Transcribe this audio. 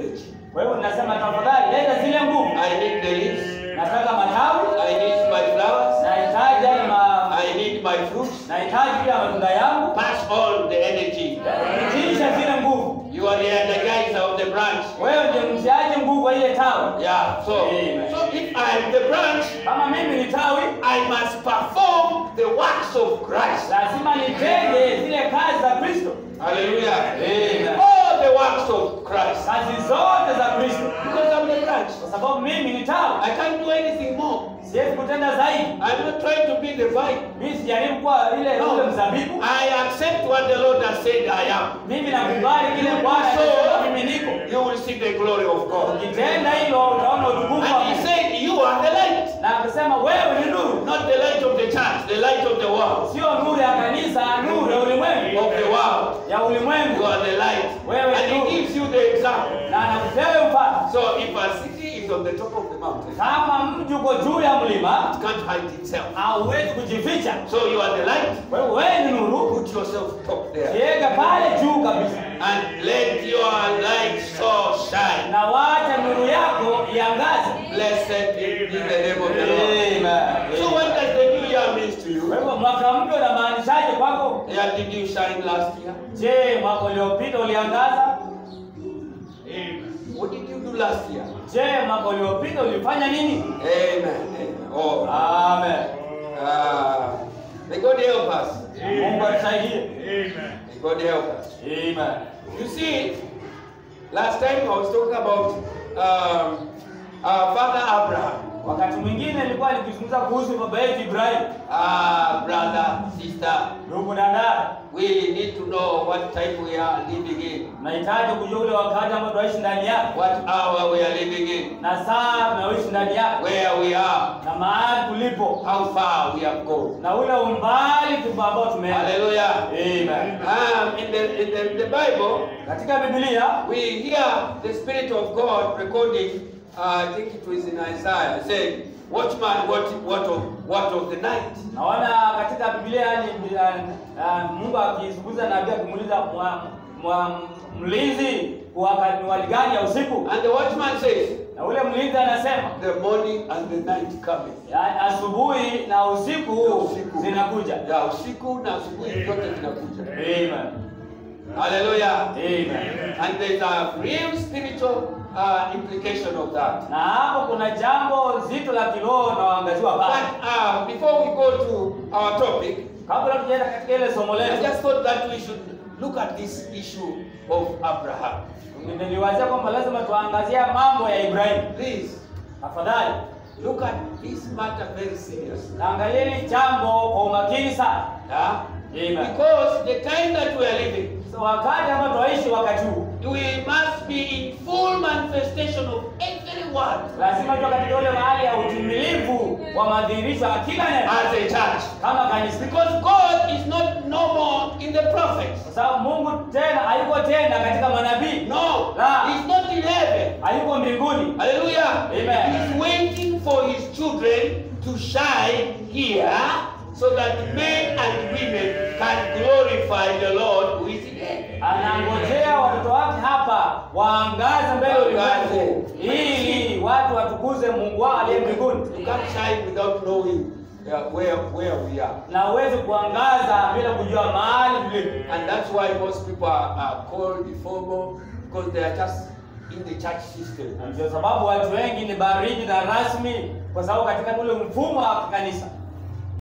energy. Kwa hivyo nasema tafadhali, leta zile nguvu. I need the leaves. Nataka matawi, I need my flowers. nahitaji yale ma, I need my fruits. nahitaji pia matunda yangu. Pass on the energy. Tisha zile nguvu. You are the energizer of the branch. Wewe ndiye mtiaji nguvu wa ile tawi. Yeah. So, Amen. so if I am the branch, Kama mimi ni tawi, I must perform the works of Christ. lazima nitende zile kazi za Kristo, Hallelujah. Amen. All the works of Christ. kazi zote za Kristo, Because I'm the branch. kwa sababu mimi ni tawi. I can't do anything more. Siwezi kutenda zaidi. I'm not trying to be the vine. Mimi sijaribu kuwa ile No. ule mzabibu. I accept what the Lord has said I am. Mimi nakubali kile Bwana anasema mimi niko. You will see the glory of God. Ukitenda hilo utaona utukufu wa And he Mungu. said, You are the light. Na akasema wewe ni nuru, Not the light of the church, the light of the world. sio nuru ya kanisa, nuru ya ulimwengu, Of the world. ya ulimwengu. You are the light. Wewe And nuru. he gives you the example. Na anakupea mfano. So if a city is on the top of the mountain, it Kama mji uko juu ya mlima, can't hide itself. hauwezi kujificha. So you are the light. Kwa hiyo wewe ni nuru, Put yourself top there. jiweke pale juu kabisa, And let your light so shine. na wacha nuru yako iangaze. Blessed be the name of the Lord. Amen. So what does the new year mean to Kwa you? hivyo mwaka mpya unamaanishaje kwako? Yeah, did you shine last year? Je, mwaka uliopita uliangaza? What did you do last year? Je, mwaka uliopita ulifanya nini? Amen. Amen. Oh, Amen. uh, may God help us. Mungu atusaidie. May God help us. Amen. You see, last time I was talking about um, our father Abraham, Wakati mwingine nilikuwa nikizungumza kuhusu baba yetu Ibrahim, uh, brother, sister. ndugu na dada. We need to know what time we are living in, Tunahitaji kujua ule wakati ambao tunaishi ndani yake what hour we are living in, na saa tunaoishi ndani yake where we are, na mahali tulipo how far we have gone. na ule umbali tupo ambao tumeenda. Hallelujah. Amen. Um, in the in the, the Bible, Katika Biblia we hear the Spirit of God recording. Uh, I think it was in Isaiah saying, "Watchman, what what of what of the night?" naona katika Biblia yani uh, uh, Mungu akizungumza na nabii akimuuliza mwa- mwa- mlinzi kwa wakati wali gani ya usiku, And the watchman says, na ule mlinzi anasema "The morning and the night coming." yani asubuhi na usiku Usiku. zinakuja. Ya usiku na asubuhi zote zinakuja. Amen. Hallelujah. Amen. And there's a real spiritual uh, implication of that. Na hapo kuna jambo zito la kiroho na waangaziwa pale. But uh, before we go to our topic, Kabla tujaenda katika ile somo I letu, just thought that we should look at this issue of Abraham. niliwazia kwamba lazima tuangazia mambo ya Ibrahim. Please Tafadhali look at this matter very seriously. naangalieni jambo kwa umakini sana. Yeah? Amen. Because the time that we are living, So wakati ambao tunaishi wakati huu, we must be in full manifestation of every word lazima tuwe katika ule mahali ya utimilifu wa madhihirisho ya kila neno as a church. kama kanisa, Because God is not no more in the prophets. kwa sababu Mungu tena hayuko tena katika manabii, No, La. He's not in heaven. hayuko mbinguni. Hallelujah. Amen. He's waiting for His children to shine here so that men and women can glorify the Lord who is in heaven. Anangojea watoto wake hapa waangaze mbele ya ulimwengu ili watu watukuze Mungu wao aliye mbinguni, You can't shine without knowing uh, where, where we are. na uweze kuangaza bila kujua mahali tulipo. And that's why most people are, are called informal because they are just in the church system. Na ndio sababu watu wengi ni baridi na rasmi, kwa sababu katika ule mfumo wa kanisa